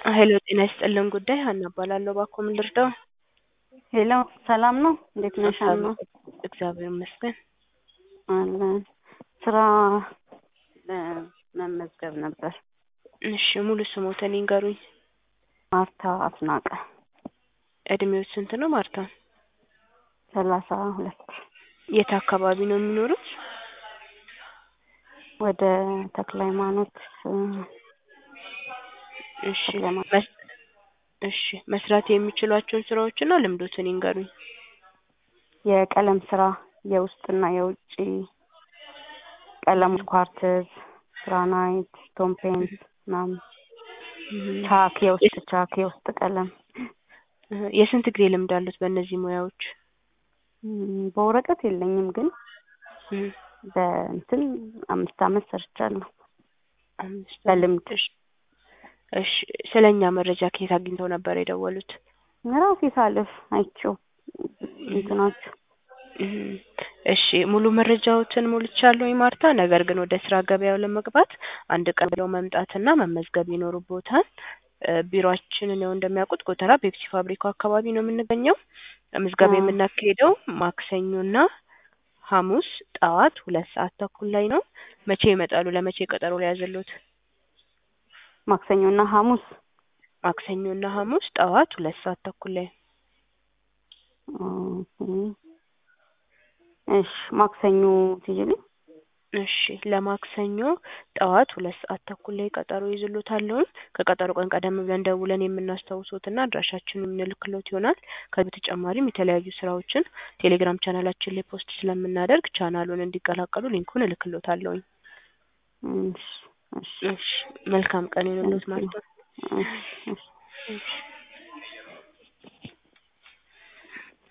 ሄሎ ጤና ይስጥልን ጉዳይ ሀና እባላለሁ። እባክዎ ምን ልርዳው? ሄሎ ሰላም ነው? እንዴት ነሽ ሀና? እግዚአብሔር ይመስገን። አለን ስራ ለመመዝገብ ነበር። እሺ ሙሉ ስሞትን ይንገሩኝ። ማርታ አስናቀ እድሜዎች ስንት ነው ማርታ? ሰላሳ ሁለት የት አካባቢ ነው የሚኖሩት? ወደ ተክለ ሃይማኖት እሺ ተክለ ሃይማኖት መስ- እሺ መስራት የሚችሏቸውን ስራዎችና ልምዶትን ይንገሩኝ። የቀለም ስራ የውስጥና የውጭ ቀለሞች፣ ኳርትዝ፣ ግራናይት፣ ስቶን ፔንት ምናምን፣ ቻክ፣ የውስጥ ቻክ፣ የውስጥ ቀለም እህ፣ የስንት ጊዜ ልምድ አሉት በእነዚህ ሙያዎች? እም፣ በወረቀት የለኝም ግን እህ፣ በእንትን አምስት አመት ሰርቻለሁ አምስት በልምድ እሺ እሺ ስለኛ መረጃ ከየት አግኝተው ነበር የደወሉት? ራሴ ሳልፍ አይቼው እንትናችሁ እህ፣ እሺ ሙሉ መረጃዎትን ሞልቻለሁ ማርታ። ነገር ግን ወደ ስራ ገበያው ለመግባት አንድ ቀን ብለው መምጣትና መመዝገብ ይኖርቦታል። እ፣ ቢሮአችንን ያው እንደሚያውቁት ጎተራ ፔፕሲ ፋብሪካው አካባቢ ነው የምንገኘው። ምዝገባ አዎ። የምናካሄደው ማክሰኞና ሐሙስ ጠዋት ሁለት ሰዓት ተኩል ላይ ነው። መቼ ይመጣሉ? ለመቼ ቀጠሮ ሊያዝልዎት? ማክሰኞና ሐሙስ ማክሰኞና ሐሙስ ጠዋት ሁለት ሰዓት ተኩል ላይ ኦኬ። እሺ ማክሰኞ ትይልኝ እሺ ለማክሰኞ ጠዋት ሁለት ሰዓት ተኩል ላይ ቀጠሮ ይዝሎታለሁኝ። ከቀጠሮ ቀን ቀደም ብለን ደውለን የምናስታውሶትና አድራሻችንን የምንልክሎት ይሆናል። ከዚህ በተጨማሪም የተለያዩ ስራዎችን ቴሌግራም ቻናላችን ላይ ፖስት ስለምናደርግ ቻናሉን እንዲቀላቀሉ ሊንኩን እልክሎታለሁኝ። እሺ እሺ እሺ መልካም ቀን ይሁንልዎት ማለት ነው። እሺ እሺ እሺ